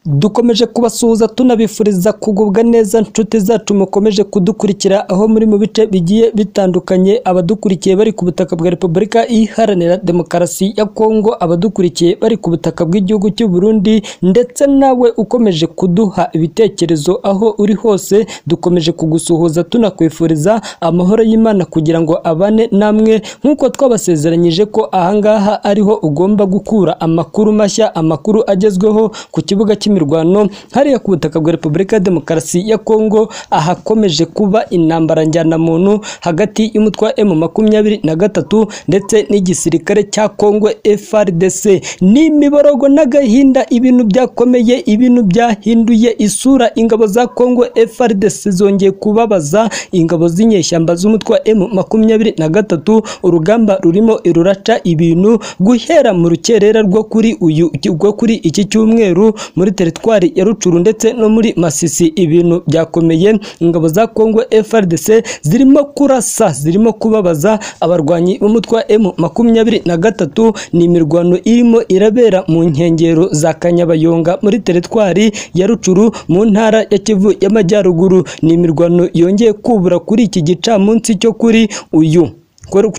dukomeje kubasuhuza tunabifuriza kugubwa neza inshuti zacu mukomeje kudukurikira aho muri mu bice bigiye bitandukanye abadukurikiye bari ku butaka bwa repubulika iharanira demokarasi ya kongo abadukurikiye bari ku butaka bw'igihugu cy'u Burundi ndetse nawe ukomeje kuduha ibitekerezo aho uri hose dukomeje kugusuhuza tunakwifuriza amahoro y'imana kugira ngo abane namwe nk'uko twabasezeranyije ko ahangaha ariho ugomba gukura amakuru mashya amakuru agezweho ku kibuga cy'imirwano hariya ku butaka bwa repubulika ya demokarasi ya kongo ahakomeje kuba intambara njyanamuntu hagati y'umutwe wa emu makumyabiri na gatatu ndetse n'igisirikare cya kongo frdc ni imiborogo n'agahinda ibintu byakomeye ibintu byahinduye isura ingabo za kongo frdc zongeye kubabaza ingabo z'inyeshyamba z'umutwe wa emu makumyabiri na gatatu urugamba rurimo ruraca ibintu guhera mu rukerera rwo kuri uyu rwo kuri iki cyumweru muri teritwari ya rucuru ndetse no muri masisi ibintu byakomeye ingabo za kongo frdc zirimo kurasa zirimo kubabaza abarwanyi b'umutwe wa emu makumyabiri na gatatu ni imirwano irimo irabera mu nkengero za kanyabayonga muri teritwari ya rucuru mu ntara ya kivu y'amajyaruguru ni imirwano yongeye kubura kuri iki gicamunsi cyo kuri uyu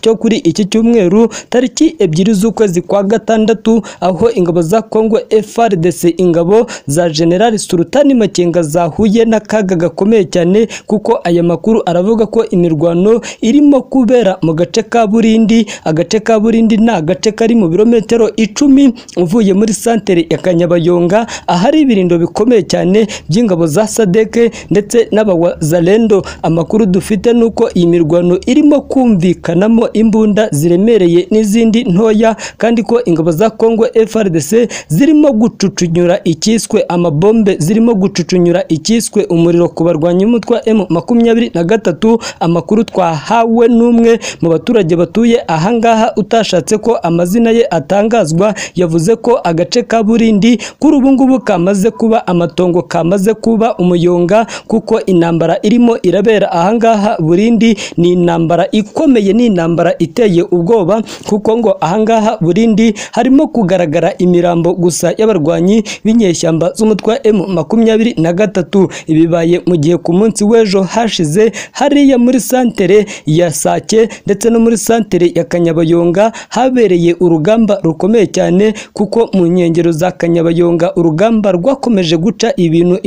cyo kuri iki cyumweru tariki ebyiri z'ukwezi kwa gatandatu aho ingabo za kongo frdc ingabo za generali sultani makenga zahuye n'akaga gakomeye cyane kuko aya makuru aravuga ko imirwano irimo kubera mu gace ka burindi agace ka burindi ni agace kari mu birometero icumi uvuye muri santere ya kanyabayonga ahari ibirindo bikomeye cyane by'ingabo za sadeke ndetse n'abazalendo amakuru dufite ni uko iyi mirwano irimo kumvikana kanamo imbunda ziremereye n'izindi ntoya kandi ko ingabo za Kongo FARDC zirimo gucucunyura ikiswe amabombe zirimo gucucunyura ikiswe umuriro ku barwanyi umutwe M makumyabiri na gatatu amakuru twahawe n'umwe mu baturage batuye ahangaha utashatse ko amazina ye atangazwa yavuze ko agace ka Burindi kuri ubu ngubu kamaze kuba amatongo kamaze kuba umuyonga kuko intambara irimo irabera ahangaha Burindi ni intambara ikomeye ni intambara iteye ubwoba kuko ngo ahangaha burindi harimo kugaragara imirambo gusa y'abarwanyi b'inyeshyamba z'umutwe wa M makumyabiri na gatatu ibibaye mu gihe ku munsi w'ejo hashize hariya muri santere ya Sake ndetse no muri santere ya Kanyabayonga habereye urugamba rukomeye cyane kuko mu nkengero za Kanyabayonga urugamba rwakomeje guca ibintu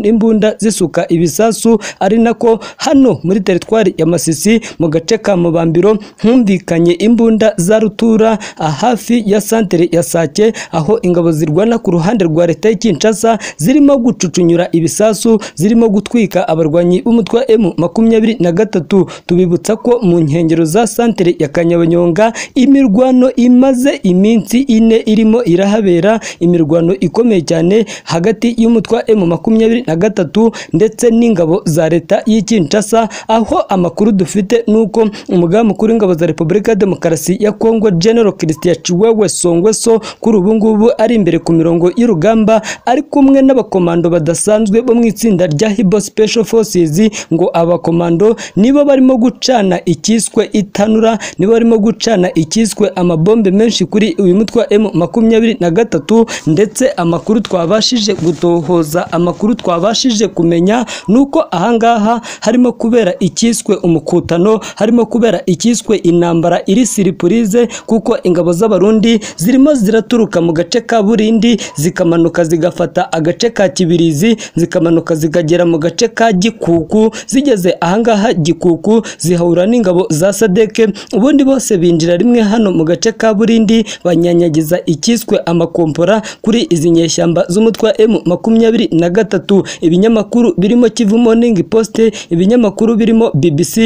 imbunda zisuka ibisasu ari nako hano muri teritwari ya Masisi mu gace ka Mubambiro humvikanye imbunda za rutura hafi ya santere ya Sake aho ingabo zirwana ku ruhande rwa leta y'Kinshasa zirimo gucucunyura ibisasu zirimo gutwika abarwanyi b'umutwe M makumyabiri na gatatu tubibutsa ko mu nkengero za santere ya Kanyabanyonga imirwano imaze iminsi ine irimo irahabera imirwano ikomeye cyane hagati y'umutwe M makumyabiri na gatatu ndetse n'ingabo za leta y'Kinshasa aho amakuru dufite nuko umugamu mukuru w'ingabo za Repubulika ya Demokarasi ya Kongo General Christian Chiwewe Songweso kuri ubu ngubu ari imbere ku mirongo y'urugamba ari kumwe n'abakomando badasanzwe bo mu itsinda rya Hibo Special Forces ngo abakomando nibo barimo gucana ikiswe itanura nibo barimo gucana ikiswe amabombe menshi kuri uyu mutwe M makumyabiri na gatatu ndetse amakuru twabashije gutohoza amakuru twabashije kumenya nuko ahangaha harimo kubera ikiswe umukutano harimo kubera iki cyiswe intambara iri siripurize kuko ingabo z'abarundi zirimo ziraturuka mu gace ka burindi zikamanuka zigafata agace ka kibirizi zikamanuka zikagera mu gace ka gikuku zigeze ahangaha gikuku zihahura n'ingabo za sadeke ubundi bose binjira rimwe hano mu gace ka burindi banyanyagiza icyiswe amakompora kuri izi nyeshyamba z'umutwe wa M makumyabiri na gatatu ibinyamakuru birimo Kivu Morning Post ibinyamakuru birimo BBC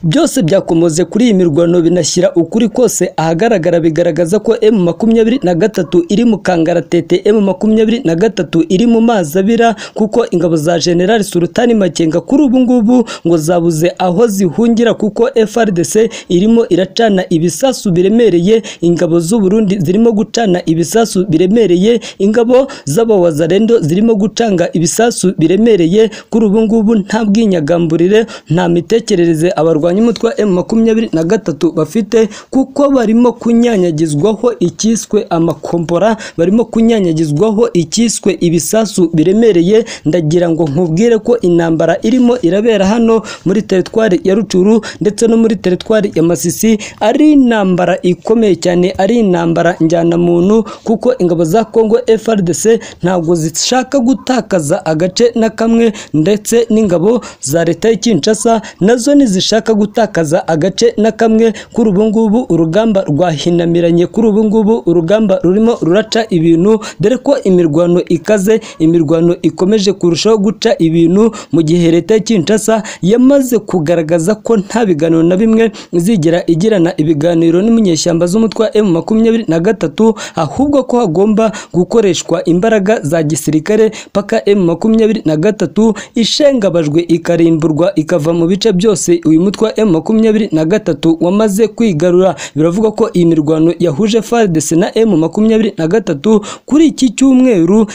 byose byakomoze kuri iyi mirwano binashyira ukuri kose ahagaragara bigaragaza ko M makumyabiri na gatatu iri mu kangaratete M makumyabiri na gatatu iri mu mazi abira kuko ingabo za General Sultani Makenga kuri ubu ngubu ngo zabuze aho zihungira kuko FRDC irimo iracana ibisasu biremereye ingabo z'u Burundi zirimo gucana ibisasu biremereye ingabo z'abawazarendo zirimo gucanga ibisasu biremereye kuri ubu ngubu nta bwinyagamburire nta mitekerereze abarwanya umutwe M makumyabiri makumyabiri na gatatu bafite kuko barimo kunyanyagizwaho icyiswe amakombora barimo kunyanyagizwaho icyiswe ibisasu biremereye ndagira ngo nkubwire ko intambara irimo irabera hano muri teritwari ya rucuru ndetse no muri teritwari ya masisi ari intambara ikomeye cyane ari intambara njyanamuntu kuko ingabo za kongo frdc ntabwo zishaka gutakaza agace na kamwe ndetse n'ingabo za leta ya kinshasa nazo ntizishaka gutakaza agace na kamwe kuri ubu ngubu urugamba rwahinamiranye kuri ubu ngubu urugamba rurimo ruraca ibintu dore ko imirwano ikaze imirwano ikomeje kurushaho guca ibintu mu gihe leta ya kinshasa yamaze kugaragaza ko nta biganiro na bimwe izigera igirana ibiganiro n'umunyeshyamba z'umutwe wa emu makumyabiri na gatatu ahubwo ko hagomba gukoreshwa imbaraga za gisirikare paka emu makumyabiri na gatatu ishengabajwe ikarimburwa ikava mu bice byose uyu mutwe wa emu makumyabiri na gatatu wamaze kwigarura biravuga ko iyi mirwano yahuje FARDC na emu makumyabiri na gatatu kuri iki cyumweru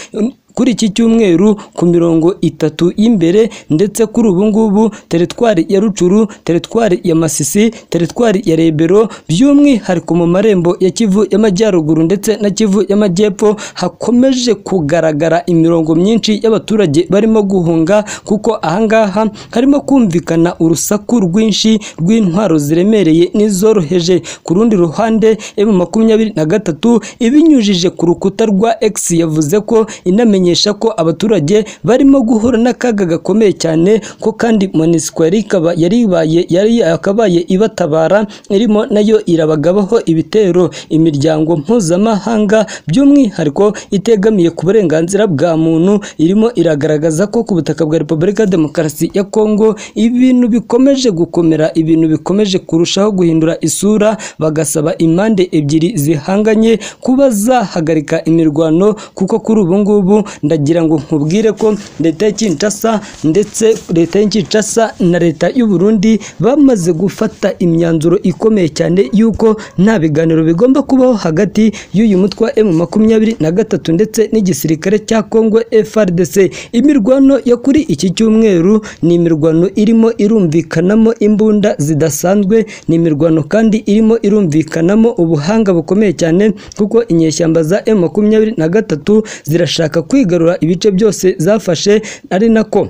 kuri iki cyumweru ku mirongo itatu y'imbere ndetse kuri ubu ngubu teritwari ya rucuru teritwari ya masisi teritwari ya rebero by'umwihariko mu marembo ya kivu y'amajyaruguru ndetse na kivu y'amajyepfo hakomeje kugaragara imirongo myinshi y'abaturage barimo guhunga kuko ahangaha harimo kumvikana urusaku rwinshi rw'intwaro ziremereye n'izoroheje ku rundi ruhande emu makumyabiri na gatatu ibinyujije ku rukuta rwa x yavuze ko inamenye kumenyesha ko abaturage barimo guhura n'akaga gakomeye cyane ko kandi monisco yari ikaba- yari ibaye- yari yakabaye ibatabara irimo nayo irabagabaho ibitero imiryango mpuzamahanga by'umwihariko itegamiye ku burenganzira bwa muntu irimo iragaragaza ko ku butaka bwa repubulika ya demokarasi ya kongo ibintu bikomeje gukomera ibintu bikomeje kurushaho guhindura isura bagasaba impande ebyiri zihanganye kuba zahagarika imirwano kuko kuri ubu ngubu ndagira ngo nkubwire ko leta ya Kinshasa ndetse leta ya Kinshasa na leta y'u Burundi bamaze gufata imyanzuro ikomeye cyane y'uko nta biganiro bigomba kubaho hagati y'uyu mutwe wa M makumyabiri na gatatu ndetse n'igisirikare cya Kongo FARDC imirwano yo kuri iki cyumweru ni imirwano irimo irumvikanamo imbunda zidasanzwe ni imirwano kandi irimo irumvikanamo ubuhanga bukomeye cyane kuko inyeshyamba za M makumyabiri na gatatu zirashaka kwigarura ibice byose zafashe ari nako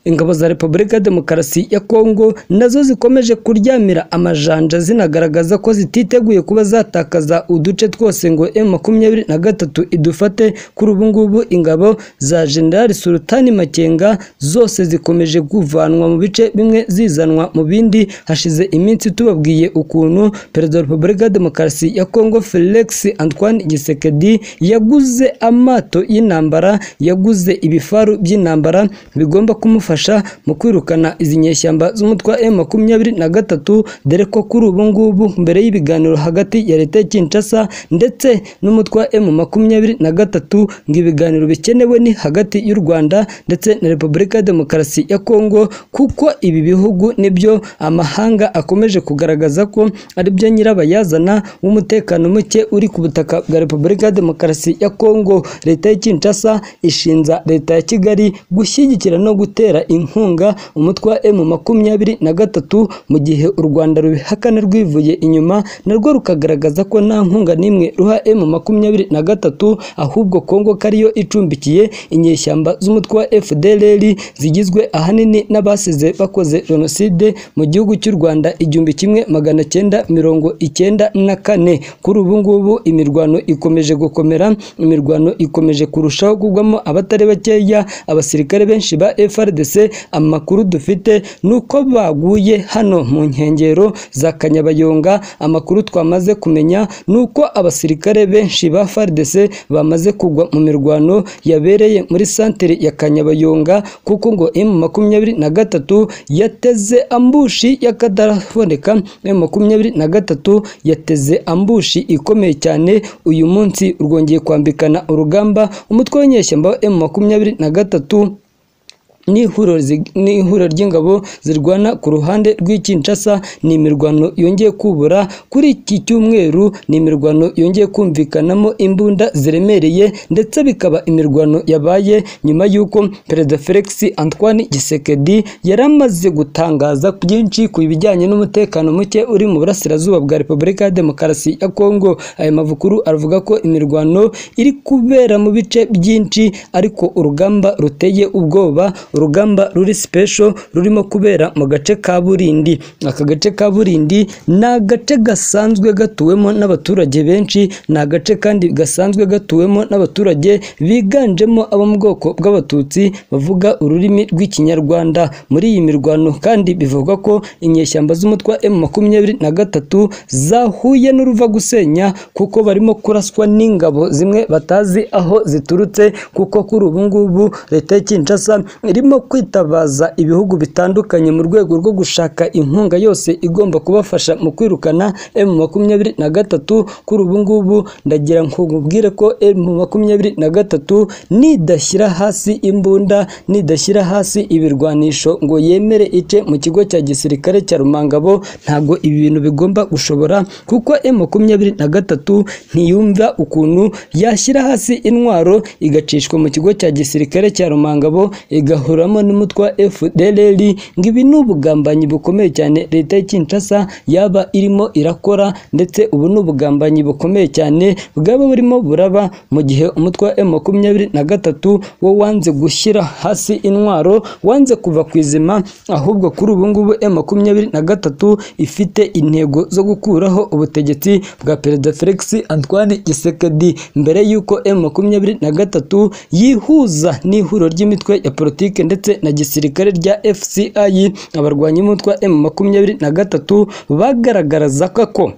ingabo za repubulika ya demokarasi ya kongo nazo zikomeje kuryamira amajanja zinagaragaza ko zititeguye kuba zatakaza uduce twose ngo m makumyabiri na gatatu idufate kuri ubu ngubu ingabo za generali sultani makenga zose zikomeje kuvanwa mu bice bimwe zizanwa mu bindi hashize iminsi tubabwiye ukuntu perezida wa repubulika ya demokarasi ya kongo felix antoine gisekedi yaguze amato y'intambara yaguze ibifaru by'intambara bigomba kumufasha kumufasha mu kwirukana izi nyeshyamba z'umutwe wa M makumyabiri na gatatu dore ko kuri ubu ngubu mbere y'ibiganiro hagati ya leta ya Kinshasa ndetse n'umutwe wa M makumyabiri na gatatu ngo ibiganiro bikenewe ni hagati y'u Rwanda ndetse na Repubulika ya Demokarasi ya Kongo kuko ibi bihugu nibyo amahanga akomeje kugaragaza ko ari byo nyirabayazana w'umutekano muke uri ku butaka bwa Repubulika ya Demokarasi ya Kongo leta ya Kinshasa ishinja leta ya Kigali gushyigikira no gutera gutera inkunga umutwe wa M makumyabiri na gatatu mu gihe u Rwanda rubihakana rwivuye inyuma narwo rukagaragaza ko nta nkunga n'imwe ruha M makumyabiri na gatatu ahubwo Kongo kariyo icumbikiye inyeshyamba z'umutwe wa FDLR zigizwe ahanini n'abasize bakoze jenoside mu gihugu cy'u Rwanda igihumbi kimwe magana cyenda mirongo icyenda na kane kuri ubu ngubu imirwano ikomeje gukomera imirwano ikomeje kurushaho kugwamo abatari bakeya abasirikare benshi ba FRD FARDC amakuru dufite nuko baguye hano mu nkengero za Kanyabayonga amakuru twamaze kumenya nuko abasirikare benshi ba FARDC bamaze kugwa mu mirwano yabereye muri santere ya Kanyabayonga kuko ngo M23 yateze ambushi y'akataraboneka M23 yateze ambushi ikomeye cyane uyu munsi rwongeye kwambikana urugamba umutwe w'inyeshyamba M23 n'ihuriro zi- n'ihuriro ry'ingabo zirwana ku ruhande rw'ikinshasa ni imirwano yongeye kubura kuri iki cyumweru ni imirwano yongeye kumvikanamo imbunda ziremereye ndetse bikaba imirwano yabaye nyuma y'uko perezida felix antoine gisekedi yari amaze gutangaza byinshi ku bijyanye n'umutekano muke uri mu burasirazuba bwa repubulika ya demokarasi ya kongo aya mavukuru aravuga ko imirwano iri kubera mu bice byinshi ariko urugamba ruteye ubwoba urugamba ruri special rurimo kubera mu gace ka burindi aka gace ka burindi ni agace gasanzwe gatuwemo n'abaturage benshi ni agace kandi gasanzwe gatuwemo n'abaturage biganjemo abo mu bwoko bw'abatutsi bavuga ururimi rw'ikinyarwanda muri iyi mirwano kandi bivugwa ko inyeshyamba z'umutwe wa M makumyabiri na gatatu zahuye n'uruva gusenya kuko barimo kuraswa n'ingabo zimwe batazi aho ziturutse kuko kuri ubu ngubu leta ya Kinshasa irimo kwitabaza ibihugu bitandukanye mu rwego rwo gushaka inkunga yose igomba kubafasha mu kwirukana M makumyabiri na gatatu kuri ubu ngubu ndagira ngo nkubwire ko M makumyabiri na gatatu nidashyira hasi imbunda nidashyira hasi ibirwanisho ngo yemere ice mu kigo cya gisirikare cya Rumangabo ntabwo ibi bintu bigomba gushobora kuko M makumyabiri na gatatu ntiyumva ukuntu yashyira hasi intwaro igacishwa mu kigo cya gisirikare cya Rumangabo igahuramo n'umutwe wa FDLR ngo ibi ni ubugambanyi bukomeye cyane leta ya Kinshasa yaba irimo irakora ndetse ubu ni ubugambanyi bukomeye cyane bwaba burimo buraba mu gihe umutwe wa M makumyabiri na gatatu wo wanze gushyira hasi intwaro wanze kuva ku izima ahubwo kuri ubu ngubu M makumyabiri na gatatu ifite intego zo gukuraho ubutegetsi bwa perezida Felix Antoine Tshisekedi mbere y'uko M makumyabiri na gatatu yihuza n'ihuriro ry'imitwe ya politike ndetse na gisirikare rya FCI abarwanyi b'umutwe wa M makumyabiri na gatatu bagaragarazaga ko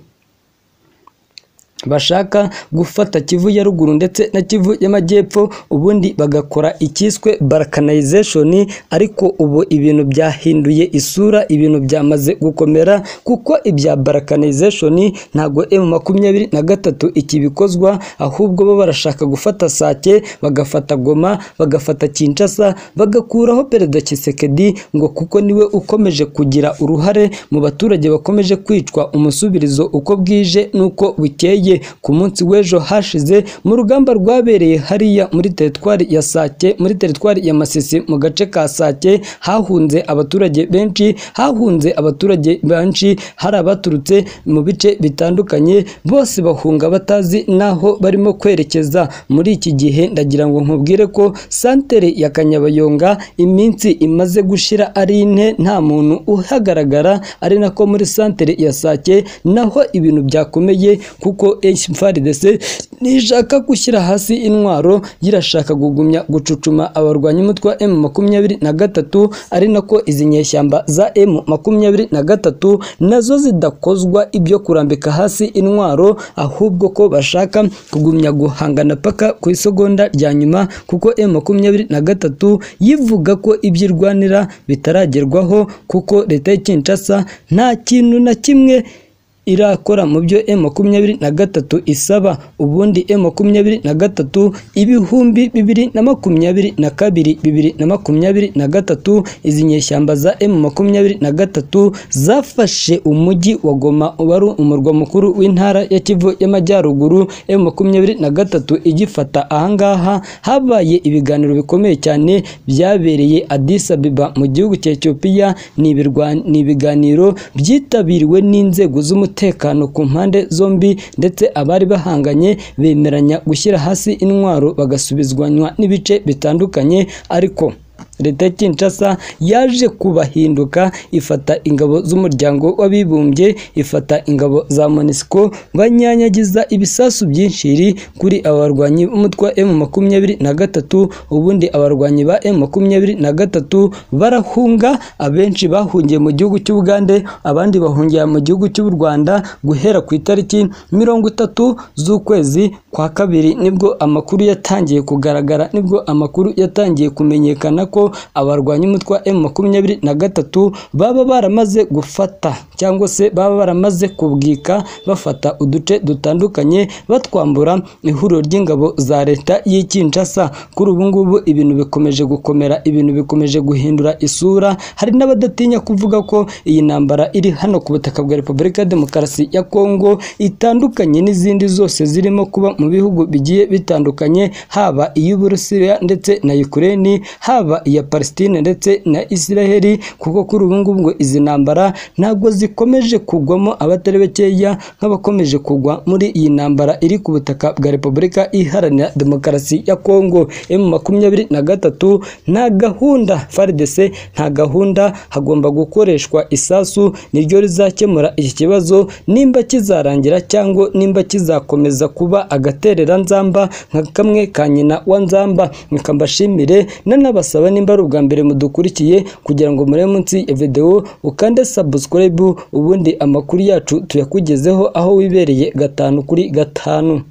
bashaka gufata Kivu ya ruguru ndetse na Kivu y'amajyepfo ubundi bagakora icyiswe balkanization ariko ubu ibintu byahinduye isura ibintu byamaze gukomera kuko ibya balkanization ntago M makumyabiri na gatatu ikibikozwa ahubwo bo barashaka gufata Sake bagafata Goma bagafata Kinshasa bagakuraho perezida Tshisekedi ngo kuko niwe ukomeje kugira uruhare mu baturage bakomeje kwicwa umusubirizo uko bwije nuko bukeye ku munsi w'ejo hashize mu rugamba rwabereye hariya muri teritwari ya Sake muri teritwari ya Masisi mu gace ka Sake hahunze abaturage benshi hahunze abaturage benshi hari abaturutse mu bice bitandukanye bose bahunga batazi n'aho barimo kwerekeza muri iki gihe ndagira ngo nkubwire ko santere ya Kanyabayonga iminsi imaze gushira ari ine nta muntu uhagaragara ari nako muri santere ya Sake naho ibintu byakomeye kuko HFARDC ntishaka gushyira hasi intwaro yirashaka kugumya gucucuma abarwanyi umutwe wa M makumyabiri na gatatu ari nako izi nyeshyamba za M makumyabiri na gatatu nazo zidakozwa ibyo kurambika hasi intwaro ahubwo ko bashaka kugumya guhangana paka ku isegonda rya nyuma kuko M makumyabiri na gatatu yivuga ko ibyo irwanira bitaragerwaho kuko leta ya Kinshasa nta kintu na kimwe irakora mu byo M makumyabiri na gatatu isaba ubundi M makumyabiri na gatatu ibihumbi bibiri na makumyabiri na kabiri bibiri na makumyabiri na gatatu izi nyeshyamba za M makumyabiri na gatatu zafashe umujyi wa Goma wari umurwa mukuru w'intara ya Kivu y'amajyaruguru M makumyabiri na gatatu igifata ahangaha habaye ibiganiro bikomeye cyane byabereye Addis Ababa mu gihugu cya Ethiopia ni ibirwa- ni ibiganiro byitabiriwe n'inzego z'umutekano umutekano ku mpande zombi ndetse abari bahanganye bemeranya gushyira hasi intwaro bagasubizwanywa n'ibice bitandukanye ariko leta ya Kinshasa yaje kubahinduka ifata ingabo z'umuryango w'abibumbye ifata ingabo za MONUSCO banyanyagiza ibisasu byinshiri kuri abarwanyi b'umutwe wa M makumyabiri na gatatu ubundi abarwanyi ba M makumyabiri na gatatu barahunga abenshi bahungiye mu gihugu cy'Ubugande abandi bahungira mu gihugu cy'u Rwanda guhera ku itariki mirongo itatu z'ukwezi kwa kabiri nibwo amakuru yatangiye kugaragara nibwo amakuru yatangiye kumenyekana ko abarwanya umutwe wa M makumyabiri na gatatu baba baramaze gufata cyangwa se baba baramaze kubwika bafata uduce dutandukanye batwambura ihuriro ry'ingabo za leta y'i Kinshasa kuri ubu ngubu ibintu bikomeje gukomera ibintu bikomeje guhindura isura hari n'abadatinya kuvuga ko iyi ntambara iri hano ku butaka bwa Repubulika ya Demokarasi ya Kongo itandukanye n'izindi zose zirimo kuba mu bihugu bigiye bitandukanye haba iy'Uburusiya ndetse na Ukraine haba iya Palestine ndetse na Israel kuko kuri ubu ngubu ngo izi ntambara ntabwo zikomeje kugwamo abatari bakeya nk'abakomeje kugwa muri iyi ntambara iri ku butaka bwa Repubulika iharanira Demokarasi ya Kongo M makumyabiri na gatatu nta gahunda FARDC nta gahunda hagomba gukoreshwa isasu niryo rizakemura iki kibazo nimba kizarangira cyangwa nimba kizakomeza kuba agatereranzamba nka kamwe ka nyina wa nzamba reka mbashimire nanabasaba nimba ari ubwa mbere mudukurikiye kugira ngo murebe munsi ya videwo ukande subscribe ubundi amakuru yacu tuyakugezeho aho wibereye gatanu kuri gatanu